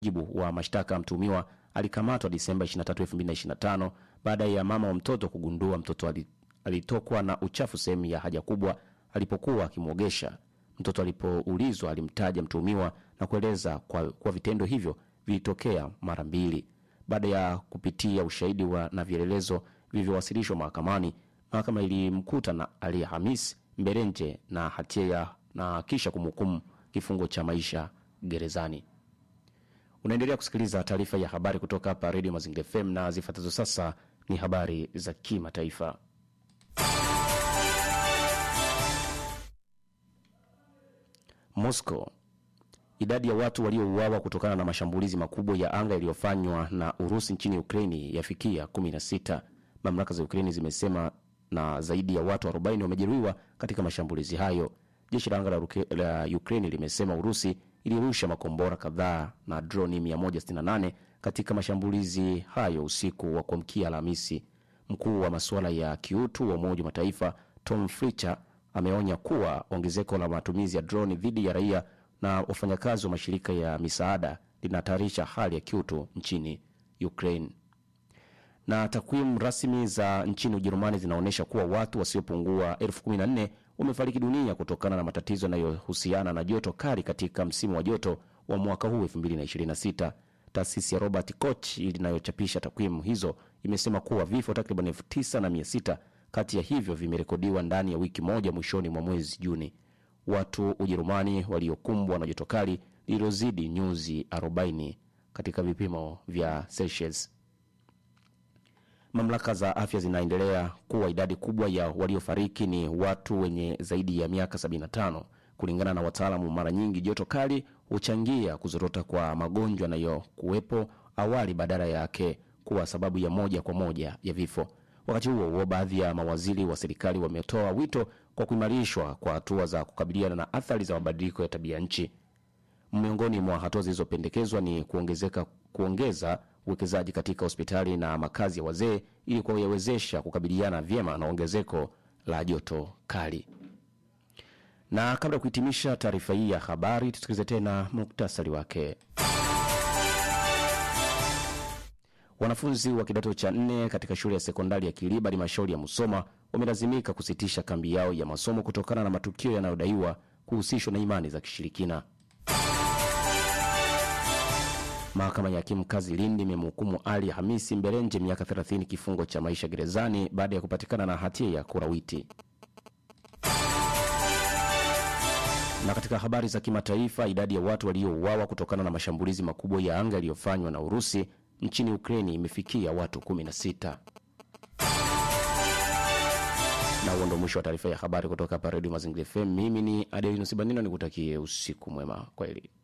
mujibu wa mashtaka, mtuhumiwa alikamatwa Disemba 23, 2025 baada ya mama wa mtoto kugundua mtoto ali- alitokwa na uchafu sehemu ya haja kubwa alipokuwa akimwogesha. Mtoto alipoulizwa alimtaja mtuhumiwa na kueleza kwa, kwa vitendo hivyo vilitokea mara mbili. Baada ya kupitia ushahidi wa na vielelezo vilivyowasilishwa mahakamani, mahakama ilimkuta na Ali Hamis Mberenje na hatia ya na kisha kumhukumu kifungo cha maisha gerezani. Unaendelea kusikiliza taarifa ya habari kutoka hapa Radio Mazingira FM na zifuatazo sasa ni habari za kimataifa. Moscow. Idadi ya watu waliouawa kutokana na mashambulizi makubwa ya anga yaliyofanywa na Urusi nchini Ukraini yafikia 16. Mamlaka za Ukraini zimesema na zaidi ya watu 40 wamejeruhiwa katika mashambulizi hayo. Jeshi la anga la, Ruke- la Ukraini limesema Urusi ilirusha makombora kadhaa na droni 168 katika mashambulizi hayo usiku wa kuamkia Alhamisi. Mkuu wa masuala ya kiutu wa Umoja wa Mataifa Tom Fletcher ameonya kuwa ongezeko la matumizi ya droni dhidi ya raia na wafanyakazi wa mashirika ya misaada linahatarisha hali ya kiutu nchini Ukraine. Na takwimu rasmi za nchini Ujerumani zinaonyesha kuwa watu wasiopungua elfu kumi na nne wamefariki dunia kutokana na matatizo yanayohusiana na joto kali katika msimu wa joto wa mwaka huu 2026. Taasisi ya Robert Koch inayochapisha takwimu hizo imesema kuwa vifo takriban elfu tisa na mia sita kati ya hivyo vimerekodiwa ndani ya wiki moja mwishoni mwa mwezi Juni. Watu Ujerumani waliokumbwa na joto kali lililozidi nyuzi 40 katika vipimo vya Celsius. Mamlaka za afya zinaendelea kuwa idadi kubwa ya waliofariki ni watu wenye zaidi ya miaka 75. Kulingana na wataalamu, mara nyingi joto kali huchangia kuzorota kwa magonjwa yanayokuwepo awali badala yake kuwa sababu ya moja kwa moja ya vifo. Wakati huo huo, baadhi ya mawaziri wa serikali wametoa wito kwa kuimarishwa kwa hatua za kukabiliana na athari za mabadiliko ya tabia nchi. Miongoni mwa hatua zilizopendekezwa ni kuongezeka kuongeza uwekezaji katika hospitali na makazi ya wazee ili kuwawezesha kukabiliana vyema na ongezeko la joto kali. Na kabla ya kuhitimisha taarifa hii ya habari, tusikilize tena muktasari wake. Wanafunzi wa kidato cha nne katika shule ya sekondari ya Kiliba halmashauri ya Musoma wamelazimika kusitisha kambi yao ya masomo kutokana na matukio yanayodaiwa kuhusishwa na imani za kishirikina. Mahakama ya hakimu kazi Lindi imemhukumu Ali Hamisi Mberenje miaka 30 kifungo cha maisha gerezani baada ya kupatikana na hatia ya kurawiti. Na katika habari za kimataifa, idadi ya watu waliouawa kutokana na mashambulizi makubwa ya anga yaliyofanywa na Urusi nchini Ukraini imefikia watu 16. Na huo ndo mwisho wa taarifa ya habari kutoka hapa Redio Mazingira FM. Mimi ni Adelinus Banino, nikutakie usiku mwema. Kwaheri.